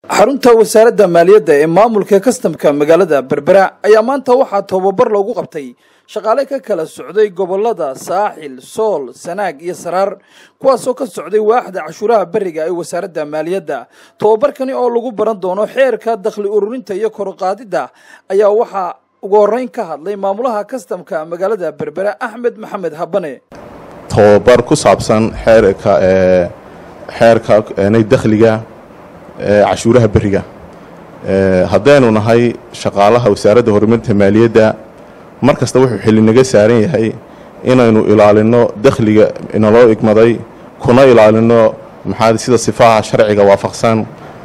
xarunta wasaaradda maaliyadda ee maamulka kastamka magaalada berbera ayaa maanta waxaa tababar loogu qabtay shaqaale ka kala socday gobolada saaxil sool sanaag iyo saraar kuwaasoo ka socday waaxda cashuuraha beriga ee wasaaradda maaliyadda tababarkani oo lagu baran doono xeerka dakhli ururinta iyo koruqaadidda ayaa waxaa ugu horeyn ka hadlay maamulaha kastamka magaalada berbera axmed maxamed habane tababar ku saabsan xeerka xeerka dakhliga cashuuraha beriga haddaynu nahay shaqaalaha wasaaradda horumarinta maaliyadda mar kasta wuxuu xilli naga saaran yahay inaynu ilaalino dakhliga inaloo igmaday kuna ilaalino maxaa sida sifaha sharciga waafaqsan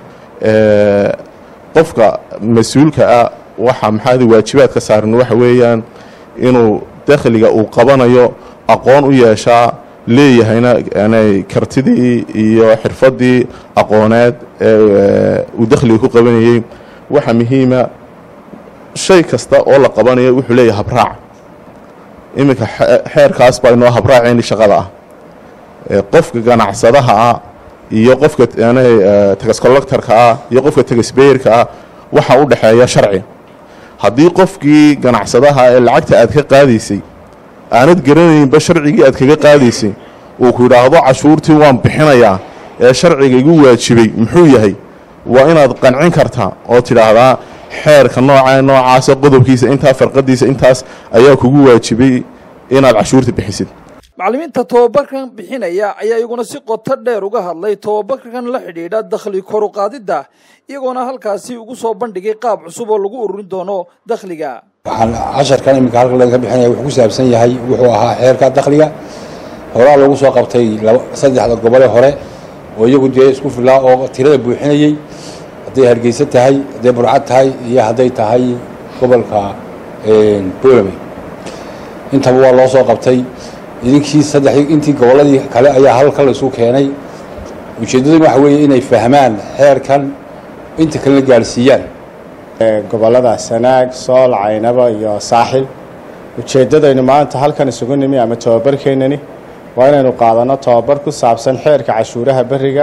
qofka mas-uulka ah waxa maxaad waajibaadka saaran waxa weeyaan inuu dakhliga uu qabanayo aqoon u yeeshaa leeyahayna kartidii iyo xirfadii aqooneed ee uu dakhliga ku qabanayey waxa muhiima shay kasta oo la qabanayo wuxuu leeyahay habraac iminka xeerkaas baa inoo habraacayni shaqada ah qofka ganacsadaha ah iyo qofka tagascollectorka ah iyo qofka tagasbeyerka ah waxaa u dhexeeya sharci haddii qofkii ganacsadaha ee lacagta aad ka qaadaysay aanad garanaynba sharcigii aad kaga qaadaysay uu ku yidhaahdo cashuurtii waan bixinayaa ee sharciga igu waajibay muxuu yahay waa inaad qancin kartaa oo tidhaahdaa xeerka nooca noocaasa qodobkiisa intaa farqadiisa intaas ayaa kugu waajibay inaad cashuurta bixisid macallimiinta tobabarkan bixinaya ayaa iyaguna si qoto dheer uga hadlay tobabarkan la xidhiidha dakhli koruqaadidda iyagoona halkaasi ugu soo bandhigay qaab cusub oo lagu ururin doono dakhliga waxaan casharkan iminka halka laga bixinaya wuxuu ku saabsan yahay wuxuu ahaa xeerka dakhliga horaa lagu soo qabtay saddexda gobole hore oo iyagu dee isku filaa oo tirada buuxinayey hadday hargeysa tahay hadday burcad tahay iyo hadday tahay gobolka bolame intaba waa loo soo qabtay idinkii saddexdii intii gobolladii kale ayaa halka la isu keenay ujeeddaduna waxa weeye inay fahmaan xeerkan inta kalena gaadhsiiyaan gobollada sanaag sool caynaba iyo saaxil ujeeddadaynu maanta halkan isugu nimi ama tobabarkeennani waa inaynu qaadanno tobabar ku saabsan xeerka cashuuraha beriga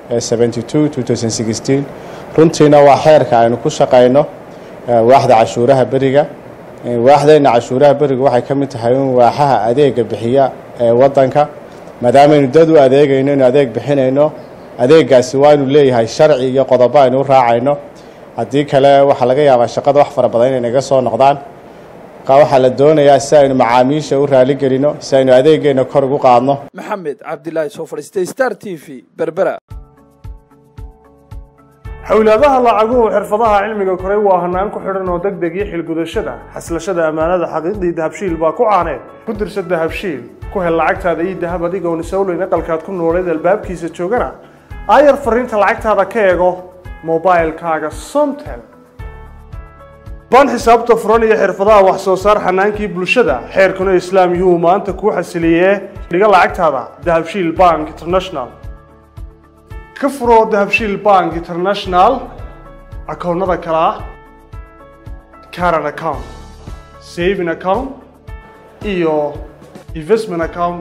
ee runtiina waa xeerka aynu ku shaqayno waaxda cashuuraha beriga waaxdeenna cashuuraha beriga waxay ka mid tahay in waaxaha adeega bixiya ee waddanka maadaamaynu dad u adeegayno inu adeeg bixinayno adeegaasi waa inu leeyahay sharci iyo qodobo aynu u raacayno haddii kale waxaa laga yaabaa shaqada wax fara badan inay naga soo noqdaan waxaa la doonayaa si aynu macaamiisha u raaligelino si aynu adeegeenna kor ugu qaadno maxamed cabdilaahi soo fadhiistay star t v berbera xowlaadaha lacaguhu xirfadaha cilmiga koray waa hanaan ku xidhan oo deg deg iyo xilgudashada xaslashada ammaanada xaqiiqdii dahabshiil baa ku caaneed ku dirsa dahabshiil ku hel lacagtaada iyo dahab adigoon isowleyn aqalkaad ku nooleed albaabkiisa joogana aayar fariinta lacagtaada ka eego mobilkaaga somtel baan xisaabta furan iyo xirfadaha wax soo saar xanaankii bulshada xeerkuna islaam yuhuu maanta kuu xasiliyee dhiga lacagtaada dahabshiil bank international ka furo dahabshiil bank international akoonnada kale ah caran account saving account iyo investment account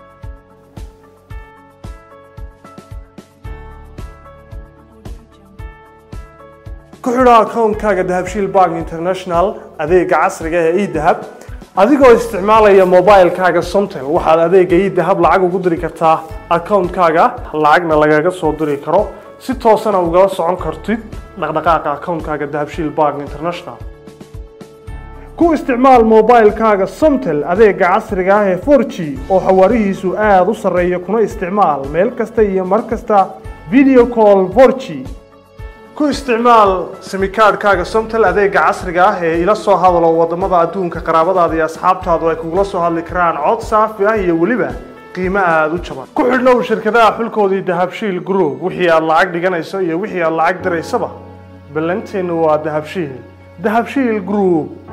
ku xidho akoonkaaga dahabshiil bank international adeega casriga ee edahab adigoo isticmaalaya mobilkaaga somtel waxaad adeega edahab lacag ugu diri kartaa akoonkaaga lacagna lagaga soo diri karo si toosana ugala socon kartid dhaqdhaqaaqa akoonkaaga dahabshiil bank international ku isticmaal mobilkaaga somtel adeega casriga ah ee for g oo xawaarihiisu aada u sarreeya kuna isticmaal meel kasta iyo mar kasta video call for g ku isticmaal simikaadhkaaga somtel adeega casriga ah ee ila soo hadalo waddamada adduunka qaraabadaada iyo asxaabtaadu ay kugula soo hadli karaan cod saafi ah iyo weliba qiimo aada u jaban ku xidhnow shirkadaha xulkoodii dahabshiil group wixii aad lacag dhiganayso iyo wixii aad lacag diraysaba ballanteennu waa dahabshiil dahabshiil group